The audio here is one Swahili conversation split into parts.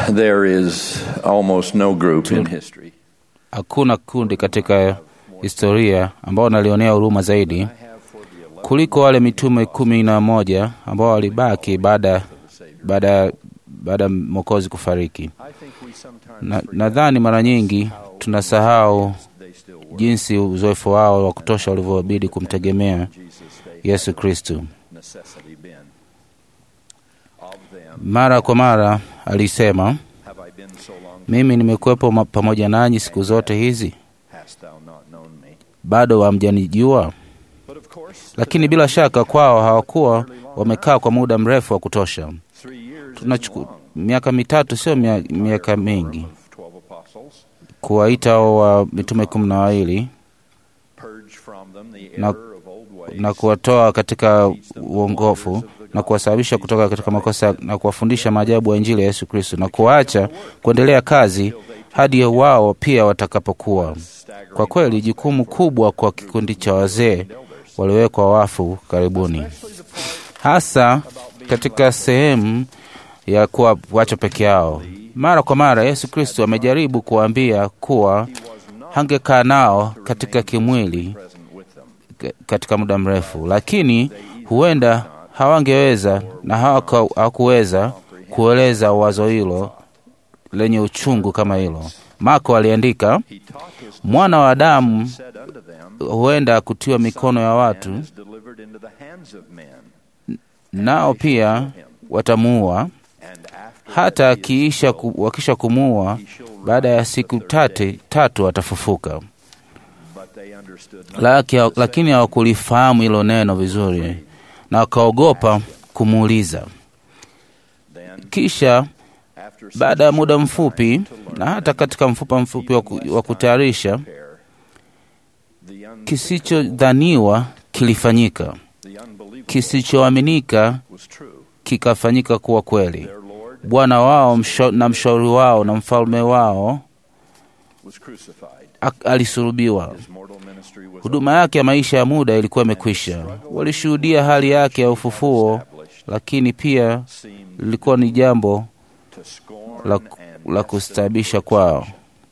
There is almost no group in history Hakuna kundi katika historia ambao nalionea huruma zaidi kuliko wale mitume kumi na moja ambao walibaki baada baada baada ya Mwokozi kufariki. Na- Nadhani mara nyingi tunasahau jinsi uzoefu wao wa kutosha ulivyobidi kumtegemea Yesu Kristu. necessity been. Of them Mara kwa mara alisema, have I been so long, mimi nimekuwepo ma- pamoja nanyi siku zote hizi, hast thou not known me? bado hamjanijua? But of course, Lakini bila shaka kwao hawakuwa wamekaa kwa muda mrefu wa kutosha. three years Tunachuku, miaka mitatu sio mia, miaka mingi of twelve apostles kuwaita hao wa mitume kumi na wawili purge from them the Na- error of old ways, na kuwatoa katika uongofu na kuwasababisha kutoka katika makosa na kuwafundisha maajabu ya Injili ya Yesu Kristo na kuwaacha kuendelea kazi hadi wao pia watakapokuwa. Kwa kweli jukumu kubwa kwa kikundi cha wazee waliowekwa wafu karibuni, hasa katika sehemu ya kuwa wacha peke yao. Mara kwa mara Yesu Kristo amejaribu kuwaambia kuwa hangekaa nao katika kimwili present with them. ka- katika muda mrefu, lakini huenda hawangeweza na hawaka- hawakuweza kueleza wazo hilo lenye uchungu kama hilo. Marko aliandika, He taught his mwana wa Adamu said unto them, huenda kutiwa mikono ya watu, Man is delivered into the hands of men, nao pia watamuua. and after Hata akiisha ku, wakisha kumuua, baada ya siku tatu, tatu atafufuka. but they understood not. Laki, lakini hawakulifahamu hilo neno vizuri na wakaogopa kumuuliza. Then, Kisha after baada ya muda mfupi na hata katika mfupa mfupi wa ku- wa kutayarisha, prayer, the, un- kisichodhaniwa kilifanyika, the unbelievable kisichoaminika was true. kikafanyika kuwa kweli. Their Lord Bwana wao msho, na mshauri wao na mfalme wao was crucified. ak- alisulubiwa. His mortal ministry was Huduma yake ya maisha ya muda ilikuwa imekwisha. Walishuhudia hali yake ya ufufuo, established, lakini pia seemed lilikuwa ni jambo to scorn la, and la kustaabisha kwao.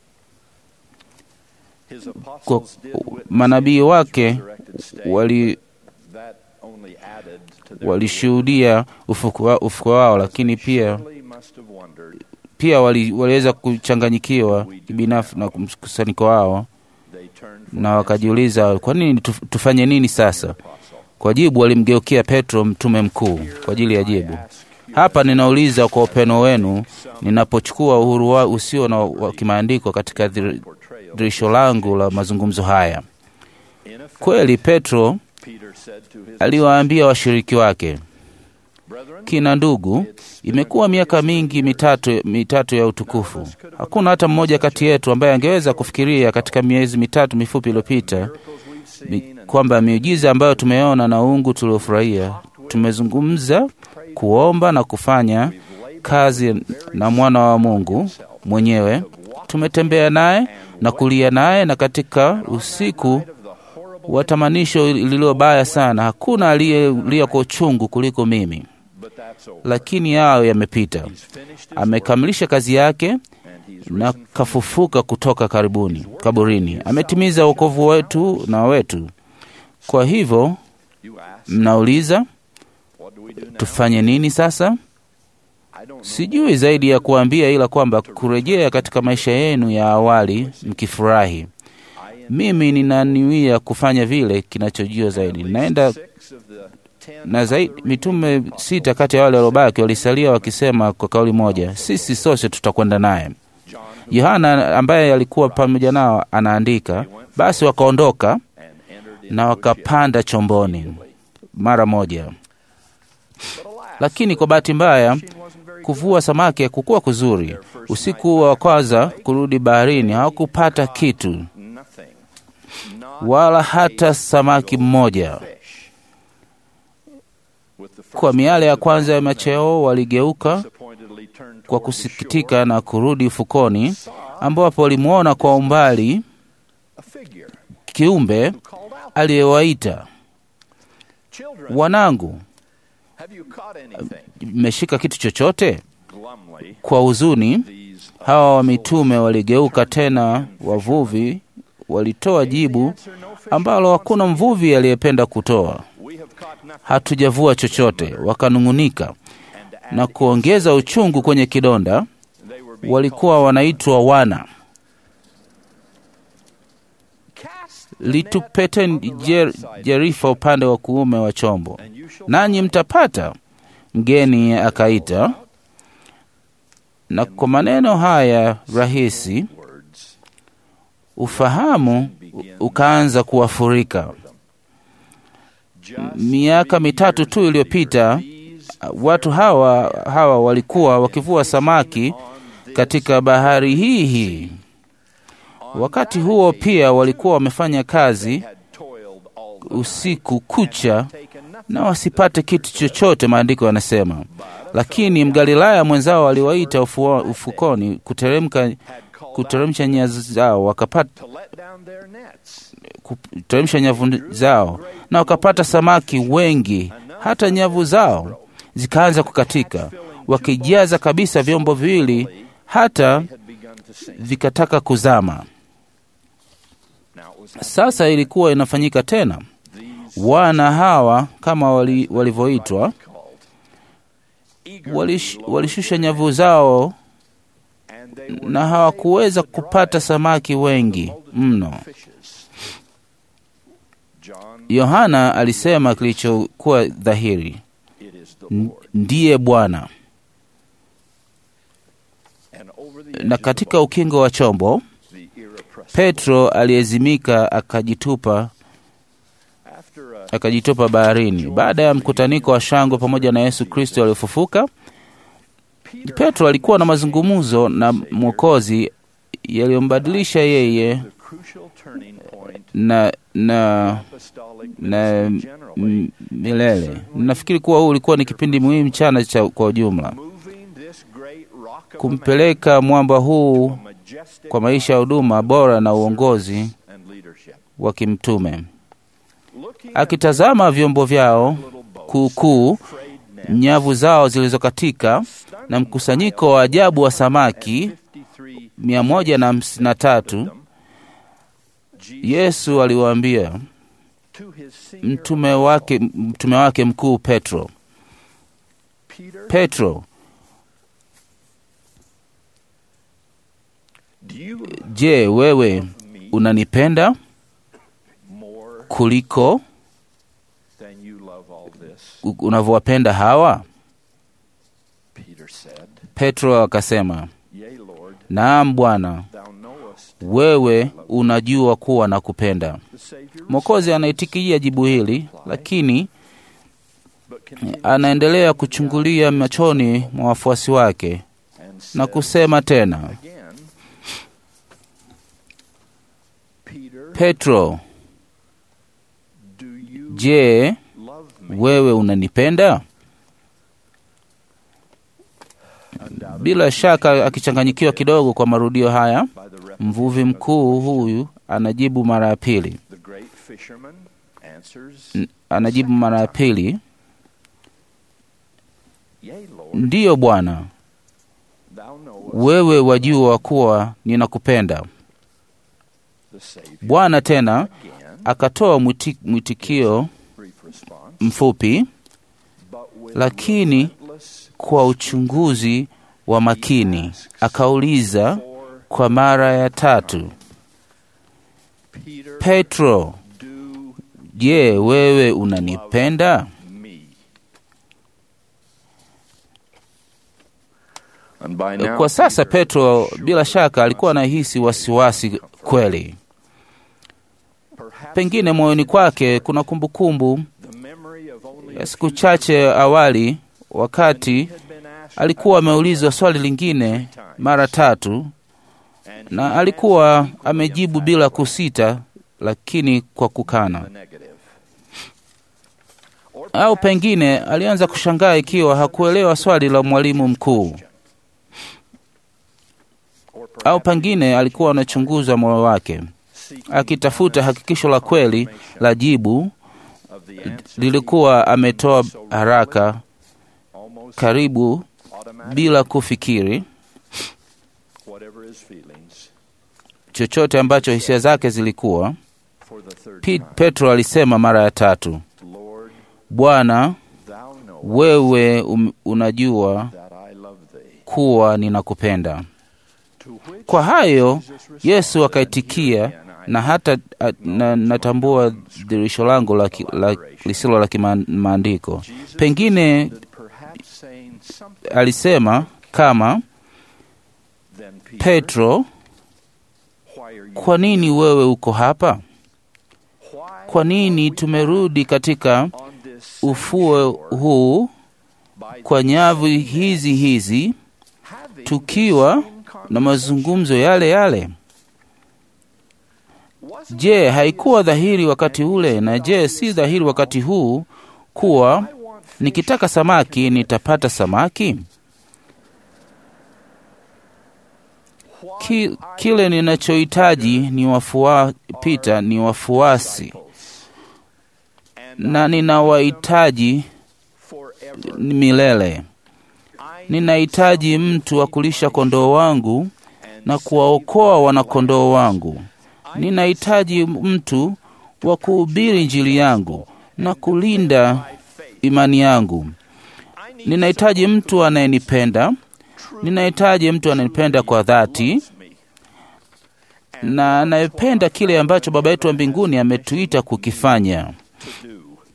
His Kwa apostles did witness manabii his wake resurrected state, wali that only added to their walishuhudia ufufuo wa- ufufuo wao, lakini pia surely must have wondered, pia wali, waliweza kuchanganyikiwa kibinafsi na mkusanyiko wao, they turned from na wakajiuliza kwa nini tuf- tufanye nini sasa? Kwa jibu walimgeukia Petro mtume mkuu kwa ajili ya jibu. Hapa ninauliza kwa upendo wenu, ninapochukua uhuru wa usio na wa kimaandiko katika dhir- portrayal. dirisho langu la mazungumzo haya. In effect, Kweli Petro Peter said to his aliwaambia washiriki wake, brethren, kina ndugu, imekuwa miaka mingi mitatu, mitatu ya utukufu. Hakuna hata mmoja kati yetu ambaye angeweza kufikiria katika miezi mitatu mifupi iliyopita mi- kwamba miujiza ambayo tumeona na uungu tuliofurahia, tumezungumza, kuomba na kufanya kazi na mwana wa Mungu mwenyewe, tumetembea naye na kulia naye, na katika usiku wa tamanisho lililo baya sana, hakuna aliyelia kwa uchungu kuliko mimi, but that's over. lakini yao yamepita. He's finished his Amekamilisha kazi yake and he's na kafufuka kutoka karibuni kaburini. Ametimiza wokovu wetu na wetu. Kwa hivyo you ask, mnauliza what do we do now? tufanye nini sasa? I don't know. Sijui zaidi ya kuambia, ila kwamba kurejea katika maisha yenu ya awali mkifurahi. Mimi ninaniwia kufanya vile kinachojio zaidi. Naenda Six of the ten na zaidi, mitume sita kati ya wale waliobaki walisalia wakisema kwa kauli moja, sisi sote tutakwenda naye. Yohana ambaye alikuwa pamoja nao anaandika, basi wakaondoka and entered na wakapanda chomboni mara moja. Lakini kwa bahati mbaya, kuvua samaki hakukuwa kuzuri. Usiku wa kwanza kurudi baharini hawakupata kitu, nothing. Not wala hata samaki mmoja. fish. With the first Kwa miale ya kwanza ya macho yao waligeuka disappointedly turned kwa toward the kusikitika shore, na kurudi ufukoni, ambapo walimwona kwa umbali a figure kiumbe who called out, aliyewaita, Children, wanangu, have you caught anything? mmeshika kitu chochote? glumly, Kwa huzuni, these hawa wa mitume waligeuka tena wavuvi, walitoa jibu ambalo hakuna mvuvi aliyependa kutoa. we have caught nothing Hatujavua chochote. Wakanung'unika na kuongeza uchungu kwenye kidonda. they were being Walikuwa wanaitwa wana. cast Litupeteni jer, jerifa upande wa kuume wa chombo, and you shall nanyi mtapata. Mgeni akaita, na kwa maneno haya rahisi words ufahamu u- ukaanza kuwafurika. just Miaka mitatu tu iliyopita these watu hawa hawa walikuwa wakivua samaki katika bahari hii hii. Wakati huo pia walikuwa wamefanya kazi had toiled all the usiku kucha taken nothing na wasipate kitu chochote, maandiko yanasema. Lakini Mgalilaya mwenzao aliwaita ufuo, ufukoni kuteremka had called kuteremsha nyavu zao wakapata to let down their nets kuteremsha nyavu zao na wakapata samaki wengi, hata nyavu zao zikaanza kukatika, wakijaza kabisa vyombo viwili, hata had begun to sink vikataka kuzama. now it was happening. Sasa ilikuwa inafanyika tena. these Wana hawa kama wali, walivyoitwa called eagerly walish, lowered walishusha nyavu zao and they were na hawakuweza kupata samaki wengi mno. fishes John Yohana alisema kilichokuwa dhahiri, it is the "N- Lord ndiye Bwana. and over the edge Na of the katika boat, ukingo wa chombo the irrepressible Petro aliyezimika akajitupa after a akajitupa baharini. Baada ya mkutaniko wa shangwe pamoja na Yesu Kristo aliyofufuka, Peter Petro alikuwa na mazungumzo na Mwokozi yaliyombadilisha yeye the crucial turning point na na apostolic na ministry generally m- milele. Nafikiri kuwa huu ulikuwa ni kipindi muhimu sana cha kwa ujumla, moving this great rock of a kumpeleka mwamba huu man, majestic kwa maisha ya huduma bora na uongozi and leadership wa kimtume. looking Akitazama vyombo vyao at little boats kuukuu, frayed nets nyavu zao zilizokatika na mkusanyiko wa ajabu wa samaki 53 mia moja na hamsini na tatu, Jesus Yesu aliwaambia to his senior mtume wake, mtume wake mkuu Petro, Peter Petro, do you je, wewe love me unanipenda more kuliko than you love all this u- unavyowapenda hawa? Peter said Petro akasema, yea Lord naam Bwana, thou knowest wewe unajua kuwa nakupenda. the Savior Mwokozi anaitikia jibu hili, lakini but continued anaendelea kuchungulia machoni mwa wafuasi wake and na said kusema tena, again Peter Petro, do you je, love me wewe unanipenda? Undoubtedly, Bila shaka akichanganyikiwa kidogo kwa marudio haya, by the repetition mvuvi of the mkuu question, huyu anajibu mara ya pili, the great fisherman answers N- anajibu mara ya pili, yea Lord ndiyo Bwana, thou knowest wewe wajua kuwa ninakupenda. the Savior Bwana tena again akatoa mwiti, mwitikio brief response mfupi, but with lakini relentless kwa uchunguzi wa makini akauliza for kwa mara ya tatu, Peter Petro, do je, wewe unanipenda? me and by now Kwa sasa Peter Petro surely bila shaka alikuwa must anahisi wasiwasi kweli. perhaps Pengine moyoni kwake kuna kumbukumbu the memory of only ya a siku few chache awali, he wakati had been asked alikuwa about ameulizwa swali lingine mara tatu and na he alikuwa answered equally amejibu bila emphatically kusita, lakini kwa kukana. the negative. Or Au perhaps pengine alianza kushangaa ikiwa hakuelewa swali la mwalimu mkuu, or au perhaps pengine alikuwa anachunguza moyo wake seeking akitafuta hakikisho la kweli la jibu of the answer lilikuwa ametoa so haraka almost karibu automatic, bila kufikiri whatever his feelings, chochote ambacho hisia zake zilikuwa. for the third Pe- time, Petro alisema mara ya tatu, Lord, Bwana, thou knowest wewe um, unajua that I love thee. kuwa ninakupenda. To which Kwa hayo Jesus responded, Yesu and akaitikia, here again I na hata a, na, natambua dhirisho langu la, ki- la, lisilo la kimaandiko. Jesus Pengine responded, perhaps saying something alisema kama then Peter, Petro, why are you kwa nini wewe uko hapa? why Kwa nini tumerudi katika on this same ufuo shore huu by kwa the nyavu same hizi hizi having tukiwa the same na conversation? mazungumzo yale yale? Wasn't Je, it haikuwa obvious dhahiri wakati and ule, is it na je, obvious si dhahiri now wakati huu kuwa I want fish nikitaka samaki nitapata samaki? What Ki, I kile ninachohitaji ni wafua, Pita ni wafuasi disciples, and na I ninawahitaji forever. milele. I Ninahitaji need mtu wa someone kulisha to kondoo wangu and na save kuwaokoa my wanakondoo lambs. wangu. I need Ninahitaji mtu wa kuhubiri Injili yangu na kulinda my faith. imani yangu. I need Ninahitaji someone mtu anayenipenda, ninahitaji mtu anayenipenda kwa dhati loves me. And na anayependa kile ambacho Baba yetu wa mbinguni ametuita kukifanya. to do.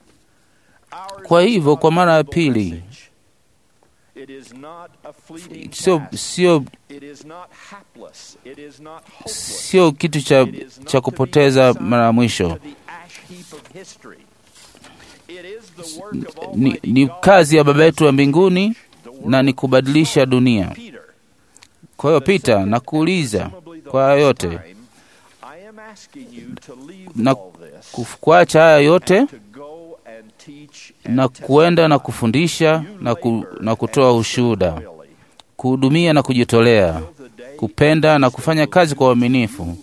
Ours Kwa is hivyo, not kwa mara ya a pili, message. It is not a fleeting sio task. sio It is not hapless. It is not hopeless. sio kitu cha, It is not cha to be kupoteza assigned mara ya mwisho. to the ash heap of history. It is the work of Ni, Almighty ni God kazi ya Baba yetu wa mbinguni the world na ni kubadilisha dunia. Peter, Kwa hiyo the Pita, second nakuuliza and presumably the kwa last yote time, I am asking you to leave na all this kuf- kuacha haya yote and to go and teach and na kuenda na testify. kufundisha You na, ku, labor na kutoa and ushuhuda, serve loyally kuhudumia na kujitolea, till the day kupenda na is kufanya that kazi kwa will do uaminifu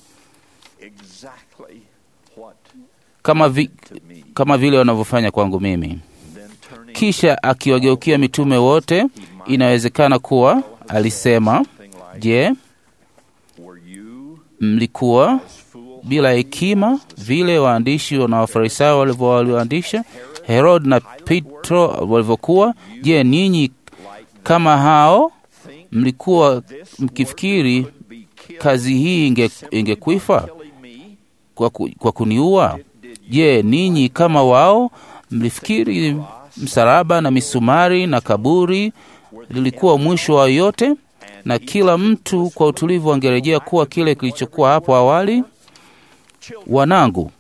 exactly what kama, vi, to me. kama vile wanavyofanya kwangu mimi. Then turning Kisha akiwageukia mitume wote, inawezekana kuwa alisema, something like, je, were you mlikuwa as foolhardy bila hekima vile waandishi na wafarisayo walivyo- walioandisha Herod na Petro walivyokuwa? Je, ninyi like kama hao think mlikuwa this mkifikiri work could be killed kazi hii inge, simply by ingekuifa killing me? kwa, ku, kwa kuniua? Did you Je, ninyi kama wao mlifikiri msalaba na misumari na kaburi lilikuwa mwisho wa yote, na kila mtu kwa utulivu angerejea kuwa kile kilichokuwa hapo awali? Wanangu,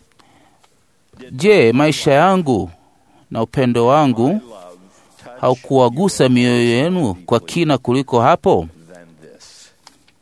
je, maisha yangu na upendo wangu love touch haukuwagusa mioyo yenu kwa kina kuliko hapo? than this?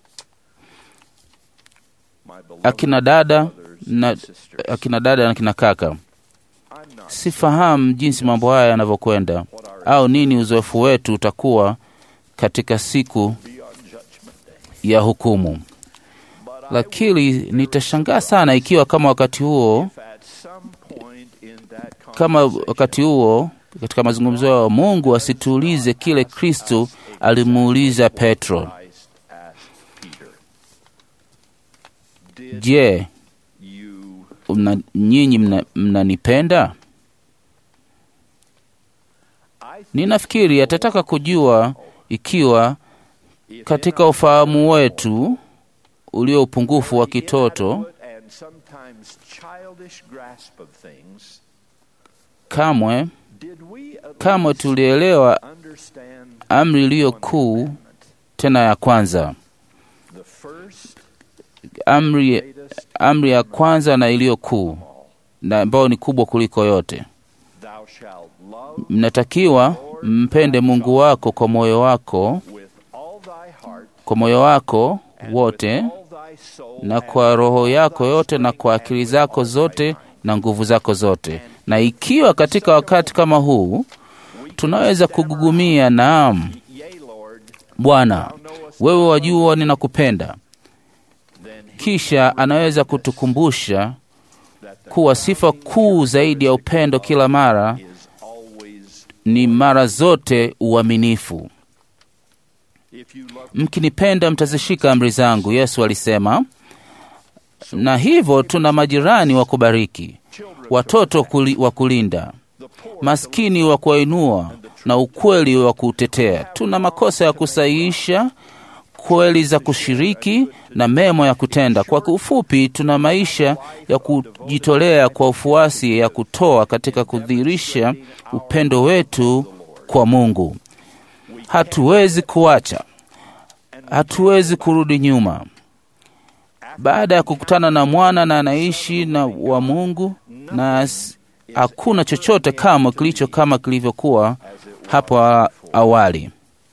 My beloved Akina dada brothers na and sisters, akina dada na kina kaka, I'm not sifahamu jinsi mambo haya yanavyokwenda what our au nini uzoefu wetu utakuwa katika siku beyond judgment day. ya hukumu, But I lakini nitashangaa sana ikiwa kama wakati huo if at some point in that kama conversation wakati huo katika mazungumzo yao Mungu asituulize kile Kristo alimuuliza Petro, Christ asked Peter, Did je, you mna, nyinyi mna- mnanipenda? I think Ninafikiri atataka kujua ikiwa if katika in our ufahamu wetu ulio upungufu wa kitoto inadequate and sometimes childish grasp of things, kamwe did we at kamwe least tulielewa understand amri iliyo one kuu commandment? tena ya kwanza, The first, amri, greatest amri ya kwanza na iliyo kuu of all. na ambayo ni kubwa kuliko yote. Thou shalt love Mnatakiwa mpende Mungu wako kwa moyo wako, with all thy heart kwa moyo wako and wote with all thy soul na and kwa with roho all yako thy yote na strength kwa and akili with zako all thy zote mind. na nguvu zako zote. Na ikiwa katika wakati kama huu We can tunaweza stammer kugugumia, naam out, Yea, Lord, Bwana, thou knowest wewe I wajua love thee." ninakupenda. Then he Kisha can anaweza remind us kutukumbusha that the kuwa sifa crowning kuu zaidi ya upendo kila mara is always ni mara zote uaminifu. If you love mkinipenda mtazishika amri zangu, Yesu alisema. Na hivyo tuna majirani wa kubariki, watoto kuli, wa kulinda, maskini wa kuwainua na ukweli wa kuutetea. Tuna makosa ya kusahihisha, kweli za kushiriki na mema ya kutenda. Kwa ufupi, tuna maisha ya kujitolea kwa ufuasi, ya kutoa katika kudhihirisha upendo wetu kwa Mungu. Hatuwezi kuacha, hatuwezi kurudi nyuma. Baada ya kukutana na mwana na anaishi na wa Mungu, na as- hakuna chochote kama kilicho kama kilivyokuwa hapo a- awali.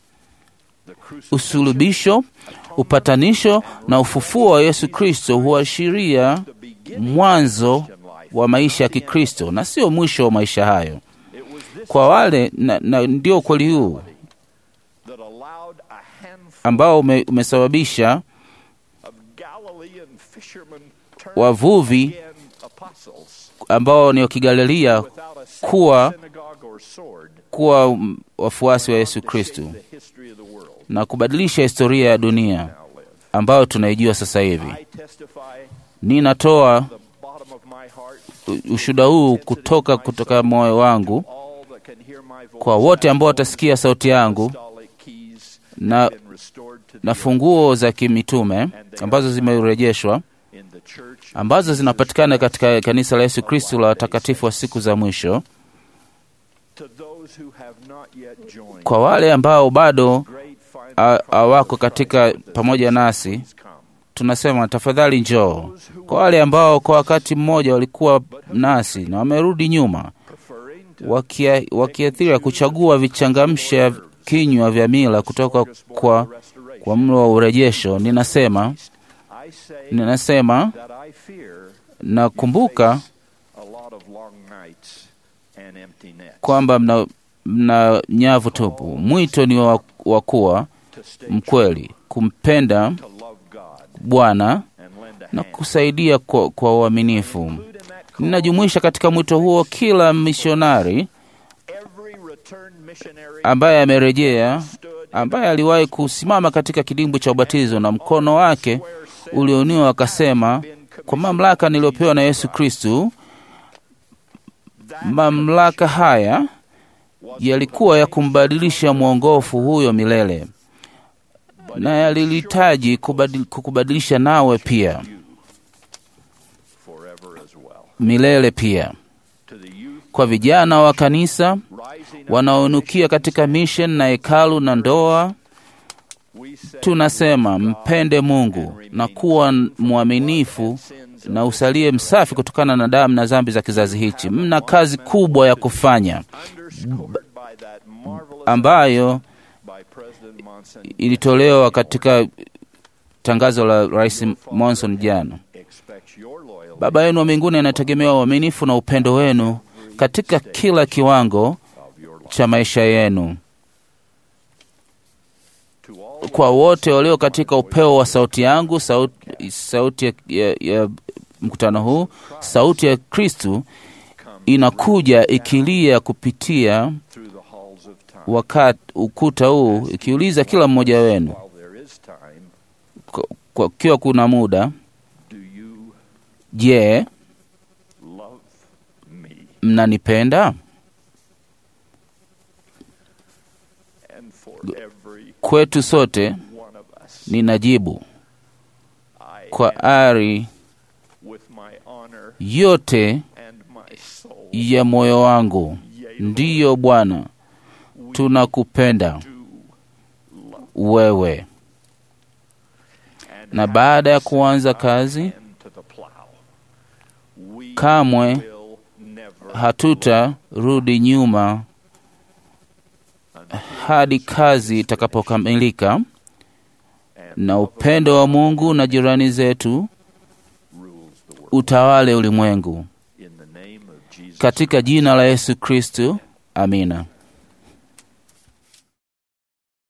Usulubisho, upatanisho na ufufuo wa Yesu Kristo huashiria mwanzo wa maisha ya Kikristo na sio mwisho wa maisha hayo. Kwa wale na, na ndio ukweli huu that allowed a handful ambao ume, umesababisha of Galilean fishermen turn wavuvi again apostles ambao ni wa Kigalilia without a single kuwa synagogue or sword kuwa mm, wafuasi wa Yesu to Kristo shape the history of the world na kubadilisha historia ya dunia now live. ambayo tunaijua sasa hivi. I testify Ninatoa the bottom of my heart u- ushuhuda huu kutoka kutoka moyo wangu all that can hear my voice kwa wote ambao watasikia sauti yangu apostolic keys na, have been restored to the na funguo za kimitume ambazo zimerejeshwa in the church ambazo zinapatikana katika kanisa la Yesu Kristo la watakatifu wa siku za mwisho. to those who have not yet joined Kwa wale ambao bado great final ha- hawako cross katika of the pamoja nasi, please come. tunasema tafadhali njoo. Kwa wale ambao kwa wakati mmoja walikuwa nasi na wamerudi nyuma, preferring to wakia- wakiathiri kuchagua vichangamsha kinywa vya mila kutoka kwa, kwa mlo wa urejesho, ninasema I say ninasema that I fear nakumbuka a lot of long nights and empty nets kwamba mna, mna nyavu tupu. Mwito ni wa, wa kuwa to stay mkweli, kumpenda to love God Bwana and lend a na hand. kusaidia kwa, kwa uaminifu. Include in that call Ninajumuisha katika mwito huo kila misionari every returned missionary ambaye amerejea, stood ambaye aliwahi kusimama katika kidimbwi cha ubatizo na mkono wake ulioniwa akasema, kwa mamlaka niliyopewa na Yesu Kristu, mamlaka haya yalikuwa ya kumbadilisha mwongofu huyo milele, na yalihitaji kubadil- kukubadilisha nawe pia forever as well. milele pia. To the youth Kwa vijana wa kanisa rising up, wanaonukia katika mission na hekalu na ndoa, we say tunasema mpende Mungu na kuwa mwaminifu na usalie msafi kutokana na damu na dhambi za kizazi hichi. Mna kazi kubwa ya kufanya underscored by that marvelous ambayo by President Monson ilitolewa katika tangazo la Rais Monson jana. expects your loyalty Baba yenu wa mbinguni anategemea uaminifu na upendo wenu katika kila kiwango of your life. cha maisha yenu. To all Kwa wote walio katika upeo wa sauti yangu, sauti, sauti ya, ya, ya mkutano huu, sauti ya Kristu come inakuja ikilia kupitia through the halls of time wakati ukuta huu ikiuliza kila mmoja wenu while there is time kwa- kwa kiwa kuna muda, do you je, love me mnanipenda? and for every Kwetu sote one of us ninajibu I kwa am ari with my honor yote and my soul ya moyo wangu. yea Ndiyo Bwana, tunakupenda do love wewe. and Na baada ya kuanza kazi, hand to the plow we kamwe will never hatutarudi nyuma hadi kazi itakapokamilika and na upendo wa Mungu na jirani zetu rules the world utawale ulimwengu. in the name of Jesus Katika jina la Yesu Kristu, amina.